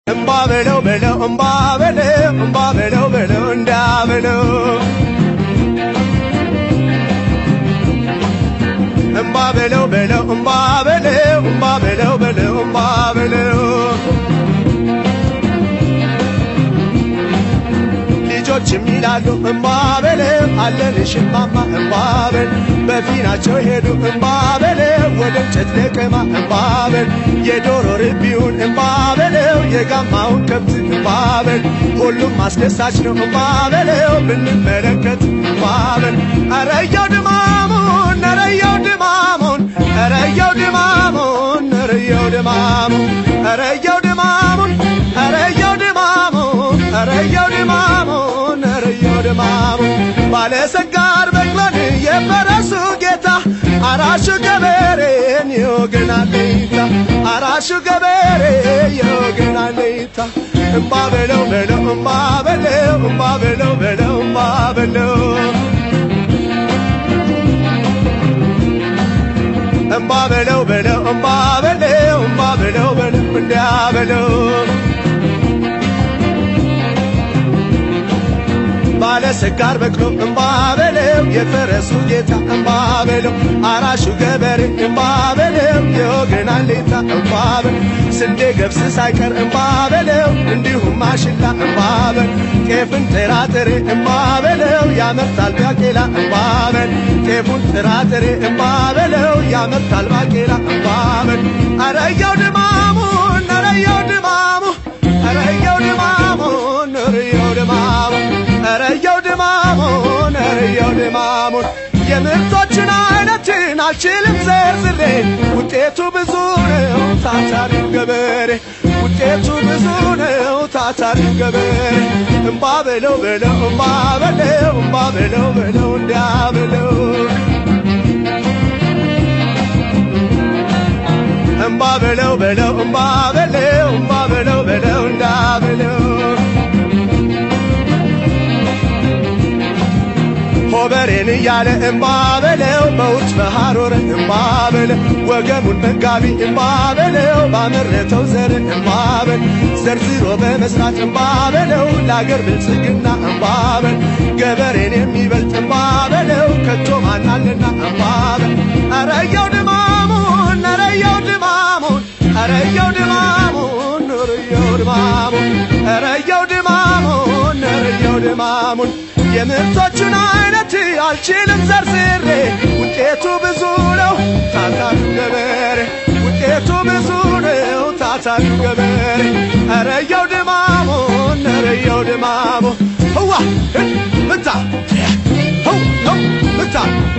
እምባ በለው በለው እምባ በለው እምባ በለው በለው እንዳ በለው እምባ በለው በለው እምባ በለው እምባ በለው በለው እምባ በለው ልጆችም ይላሉ እምባ በለው አለንሽ እማማ እምባ በል በፊናቸው ሄዱ እምባ በለው ወደ እንጨት ለቀማ እምባ በል የዶሮ ርቢውን እምባ በለው የጋማውን ከብት እምባ በል ሁሉም አስደሳች ነው እምባ በለው ብንመለከት እምባ በል አረየው ድማሙን አረየው ድማሙን አረየው ድማሙን አረየው ድማሙን አረየው ድማሙን አረየው ድማሙን አረየው ድማሙን አረየው ድማሙን ባለሰጋር በቅሎን የፈረሱ ጌታ አራሹ ገበሬን የወገን አለኝታ አራሹ ገበሬ የወገን አለኝታ እምባ በለው በለው እምባ በለው እምባ በለው በለው እምባ በለው እምባ በለው በለው እምባ በለው እምባ በለው በለው እንዲያ በለው ባለ ሰጋር በቅሎ እምባ በለው የፈረሱ ጌታ እምባ በለው አራሹ ገበሬ እምባ በለው የወገን አለኝታ እምባ በለው ስንዴ ገብስ ሳይቀር እምባ በለው እንዲሁም ማሽላ እምባ በል ጤፍን ጥራጥሬ እምባ በለው ያመርታል ባቄላ እምባ በል ጤፉን ጥራጥሬ እምባ በለው ያመርታል ባቄላ እምባ በል አረየው ድማሙን አረየው ድማሙ አረየው ድማሙን አረየው ድማሙ አረየው ድማሙን አረየው ድማሙን የምርቶችን አይነትን አልችልም ዘርዝሬ ውጤቱ ብዙ ነው ታታሪው ገበሬ ውጤቱ ብዙ ነው ታታሪው ገበሬ እምባ በለው በለው እምባ በለው እምባ በለው በለው እንዲያ በለው እምባ በለው በለው እምባ በለው እምባ በለው በለው እንዳ በለው ሆበሬን እያለ እምባ በለው በውርጭ በሐሮር እምባ በለው ወገሙን መጋቢ እምባ በለው ባመረተው ዘር እምባ በል ዘርዝሮ በመስራት እምባ በለው ለአገር ብልጽግና እምባ በል ገበሬን የሚበልጥ እምባ በለው ከቶ ማናልና እምባ በል አረየው ድማሙን አረየው ድማሙን አረየው ድማሙን አረየው ድማሙን አረየው ድማሙን አረየው ድማሙን የምርቶቹን አይነት አልችልም ዘርዝሬ ውጤቱ ብዙ ነው ታታሪው ገበሬ ውጤቱ ብዙ ነው ታታሪው ገበሬ አረየው ድማሙን አረየው ድማሙ ህዋ ምታ ህው ህው ምታ